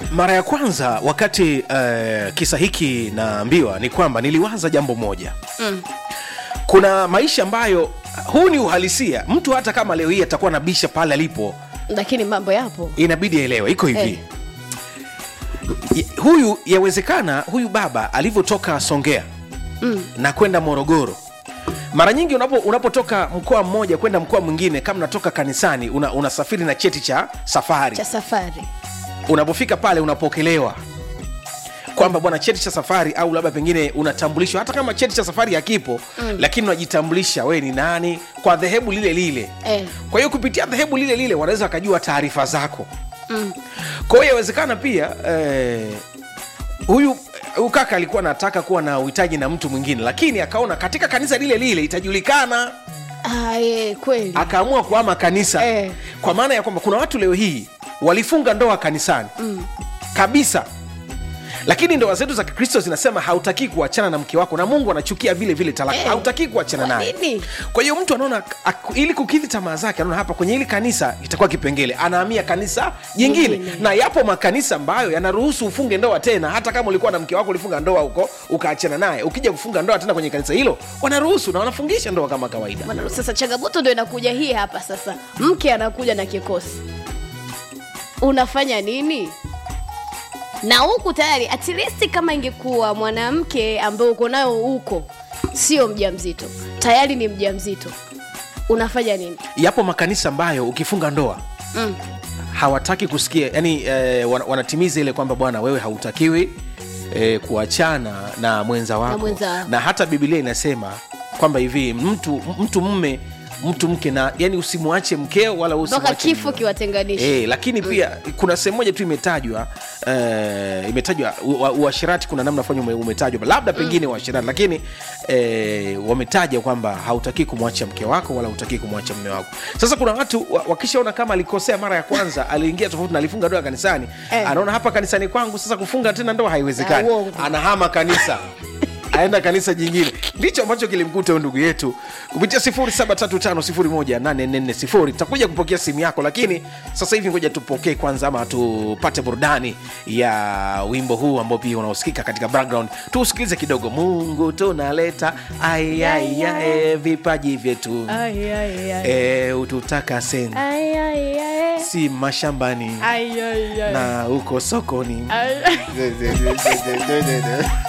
mara ya kwanza wakati uh, kisa hiki naambiwa ni kwamba niliwaza jambo moja Mm. kuna maisha ambayo huu ni uhalisia mtu hata kama leo hii atakuwa nabisha pale alipo lakini mambo yapo inabidi aelewe iko hivi Eh. Y- huyu yawezekana huyu baba alivyotoka songea Mm. na kwenda morogoro mara nyingi unapo, unapotoka mkoa mmoja kwenda mkoa mwingine kama unatoka kanisani una, unasafiri na cheti cha safari cha safari unapofika pale unapokelewa kwamba bwana cheti cha safari au labda pengine unatambulishwa hata kama cheti cha safari hakipo mm. lakini unajitambulisha wewe ni nani kwa dhehebu lile lile eh. kwa hiyo kupitia dhehebu lile lile wanaweza wakajua taarifa zako mm. kwa hiyo yawezekana pia eh, huyu huyu kaka alikuwa anataka kuwa na uhitaji na mtu mwingine lakini akaona katika kanisa lile lile itajulikana ah, eh, kweli akaamua kuama kanisa Eh. kwa maana ya kwamba kuna watu leo hii walifunga ndoa kanisani mm. kabisa lakini ndoa zetu za kikristo zinasema hautakii kuachana na mke wako na mungu anachukia vile vile talaka Eh. hautakii kuachana Kwa naye nini? kwa hiyo mtu anaona ak- ili kukidhi tamaa zake anaona hapa kwenye hili kanisa itakuwa kipengele anahamia kanisa jingine Jingine. na yapo makanisa ambayo yanaruhusu ufunge ndoa tena hata kama ulikuwa na mke wako ulifunga ndoa huko ukaachana naye ukija kufunga ndoa tena kwenye kanisa hilo wanaruhusu na wanafungisha ndoa kama kawaida Bwana, sasa changamoto ndo inakuja hii hapa sasa mke anakuja na kikosi unafanya nini na huku tayari at least kama ingekuwa mwanamke ambaye uko nayo huko sio mja mzito tayari ni mja mzito unafanya nini yapo makanisa ambayo ukifunga ndoa mm. hawataki kusikia yani eh, wan- wanatimiza ile kwamba bwana wewe hautakiwi eh, kuachana na mwenza wako Na mwenza wako. na hata bibilia inasema kwamba hivi mtu mtu mme mtu mke na yani usimwache mkeo wala mpaka usimwache kifo mume. kiwatenganisha Eh, lakini pia kuna sehemu moja tu imetajwa eh, imetajwa u- wa- uasherati kuna namna fanya ume- umetajwa labda pengine uasherati lakini eh, wametaja kwamba hautakii kumwacha mke wako wala hautakii kumwacha mme wako sasa kuna watu wa- wakishaona kama alikosea mara ya kwanza aliingia tofauti na alifunga ndoa kanisani Eh. anaona hapa kanisani kwangu sasa kufunga tena ndoa haiwezekani Ah, uongo. anahama kanisa aenda kanisa jingine ndicho ambacho kilimkuta huyu ndugu yetu kupitia 735 takuja kupokea simu yako lakini sasa hivi ngoja tupokee kwanza ama tupate burudani ya wimbo huu ambao pia unaosikika katika background tuusikilize kidogo mungu tunaleta aiaiae vipaji vyetu Ai, ai, ai. e, ututakase Ai, ai, ai. si mashambani Ai, ai, ai. na uko sokoni Ai, ai.